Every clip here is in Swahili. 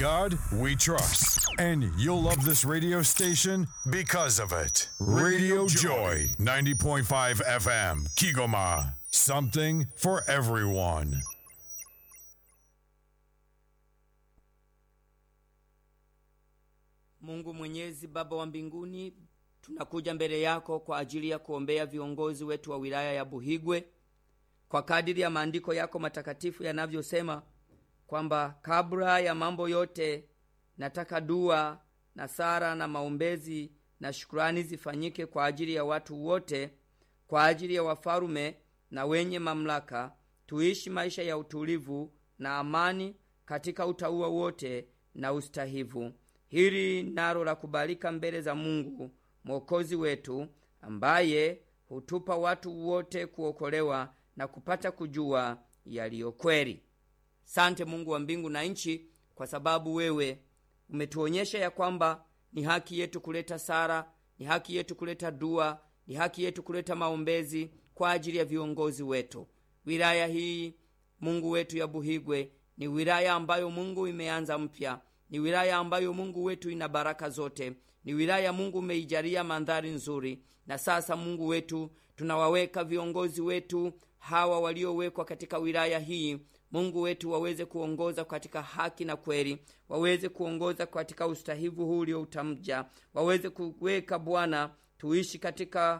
God we trust. And you'll love this radio station because of it. Radio Joy, 90.5 FM, Kigoma. Something for everyone. Mungu Mwenyezi, Baba wa mbinguni, tunakuja mbele yako kwa ajili ya kuombea viongozi wetu wa wilaya ya Buhigwe kwa kadiri ya maandiko yako matakatifu yanavyosema kwamba kabla ya mambo yote nataka dua na sara na maombezi na shukurani zifanyike kwa ajili ya watu wote, kwa ajili ya wafalume na wenye mamlaka, tuishi maisha ya utulivu na amani katika utauwa wote na ustahivu. Hili nalo la kubalika mbele za Mungu mwokozi wetu, ambaye hutupa watu wote kuokolewa na kupata kujua yaliyo kweli. Sante Mungu wa mbingu na nchi, kwa sababu wewe umetuonyesha ya kwamba ni haki yetu kuleta sara, ni haki yetu kuleta dua, ni haki yetu kuleta maombezi kwa ajili ya viongozi wetu. Wilaya hii Mungu wetu ya Buhigwe ni wilaya ambayo Mungu imeanza mpya, ni wilaya ambayo Mungu wetu ina baraka zote, ni wilaya Mungu umeijalia mandhari nzuri. Na sasa Mungu wetu, tunawaweka viongozi wetu hawa waliowekwa katika wilaya hii Mungu wetu waweze kuongoza katika haki na kweli, waweze kuongoza katika ustahivu huu ulioutamja, waweze kuweka Bwana, tuishi katika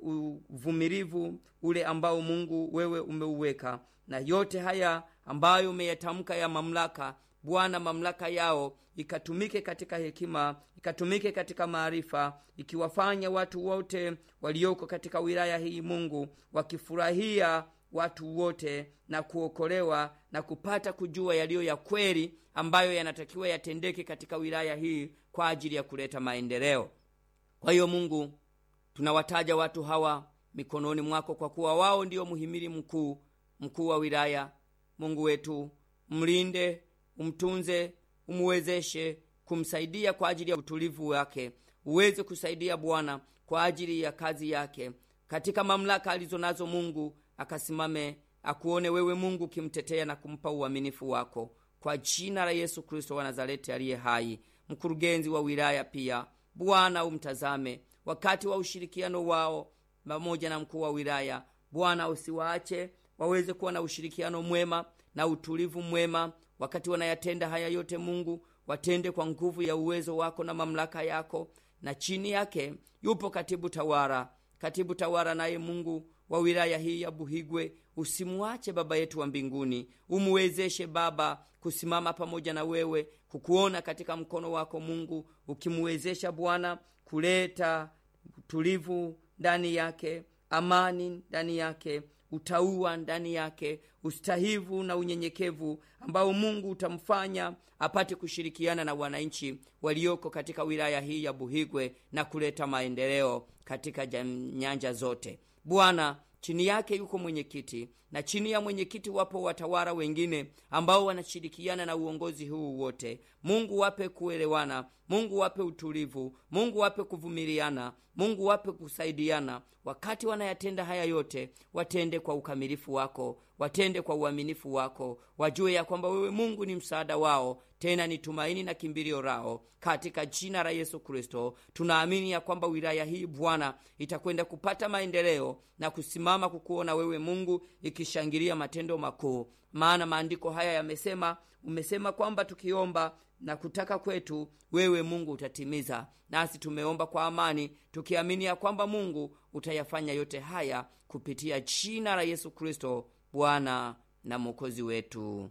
uvumilivu ule ambao Mungu wewe umeuweka, na yote haya ambayo umeyatamka ya mamlaka Bwana, mamlaka yao ikatumike katika hekima, ikatumike katika maarifa, ikiwafanya watu wote walioko katika wilaya hii Mungu wakifurahia watu wote na kuokolewa na kupata kujua yaliyo ya kweli ambayo yanatakiwa yatendeke katika wilaya hii kwa ajili ya kuleta maendeleo. Kwa hiyo Mungu, tunawataja watu hawa mikononi mwako, kwa kuwa wao ndio muhimili mkuu, mkuu wa wilaya. Mungu wetu, mlinde, umtunze, umuwezeshe kumsaidia kwa ajili ya utulivu wake, uweze kusaidia Bwana kwa ajili ya kazi yake katika mamlaka alizo nazo Mungu akasimame akuone wewe Mungu ukimtetea na kumpa uaminifu wako, kwa jina la Yesu Kristo wa Nazareti aliye hai. Mkurugenzi wa wilaya pia Bwana umtazame wakati wa ushirikiano wao pamoja na mkuu wa wilaya. Bwana usiwaache waweze kuwa na ushirikiano mwema na utulivu mwema wakati wanayatenda haya yote. Mungu watende kwa nguvu ya uwezo wako na mamlaka yako, na chini yake yupo katibu tawala, katibu tawala naye Mungu wa wilaya hii ya Buhigwe, usimwache Baba yetu wa mbinguni, umuwezeshe Baba kusimama pamoja na wewe, kukuona katika mkono wako Mungu, ukimuwezesha Bwana kuleta utulivu ndani yake, amani ndani yake, utauwa ndani yake, ustahivu na unyenyekevu ambao Mungu utamfanya apate kushirikiana na wananchi walioko katika wilaya hii ya Buhigwe na kuleta maendeleo katika nyanja zote. Bwana, chini yake yuko mwenyekiti na chini ya mwenyekiti wapo watawala wengine ambao wanashirikiana na uongozi huu wote. Mungu wape kuelewana, Mungu wape utulivu, Mungu wape kuvumiliana, Mungu wape kusaidiana. Wakati wanayatenda haya yote, watende kwa ukamilifu wako, watende kwa uaminifu wako, wajue ya kwamba wewe Mungu ni msaada wao, tena ni tumaini na kimbilio lao. Katika jina la Yesu Kristo tunaamini ya kwamba wilaya hii Bwana itakwenda kupata maendeleo na kusimama kukuona wewe Mungu, ikishangilia matendo makuu, maana maandiko haya yamesema, umesema kwamba tukiomba na kutaka kwetu wewe Mungu utatimiza. Nasi tumeomba kwa amani, tukiamini ya kwamba Mungu utayafanya yote haya kupitia jina la Yesu Kristo, Bwana na Mwokozi wetu,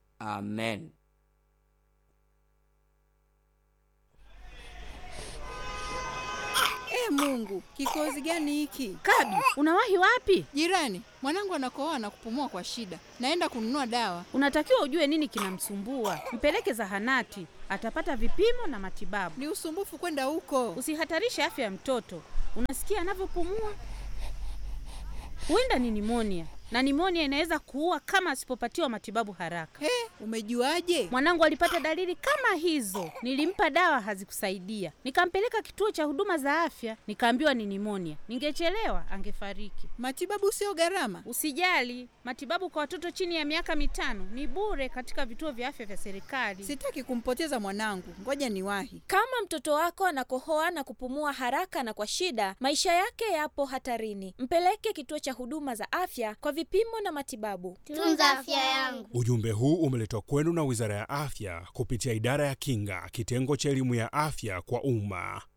amen. E Mungu, kikozi gani hiki? Kadu, unawahi wapi? Jirani, mwanangu anakohoa na kupumua kwa shida, naenda kununua dawa. Unatakiwa ujue nini kinamsumbua, mpeleke zahanati, atapata vipimo na matibabu. Ni usumbufu kwenda huko. Usihatarishe afya ya mtoto. Unasikia anavyopumua? Huenda ni nimonia, na nimonia inaweza kuua kama asipopatiwa matibabu haraka. He, umejuaje? Mwanangu alipata dalili kama hizo, nilimpa dawa hazikusaidia, nikampeleka kituo cha huduma za afya, nikaambiwa ni nimonia. Ningechelewa angefariki. Matibabu sio gharama. Usijali, matibabu kwa watoto chini ya miaka mitano ni bure katika vituo vya afya vya serikali. Sitaki kumpoteza mwanangu, ngoja niwahi. Kama mtoto wako anakohoa na kupumua haraka na kwa shida, maisha yake yapo hatarini. Mpeleke kituo cha huduma za afya kwa vipimo na matibabu. Tunza afya yangu. Ujumbe huu umeletwa kwenu na Wizara ya Afya kupitia Idara ya Kinga, kitengo cha elimu ya afya kwa umma.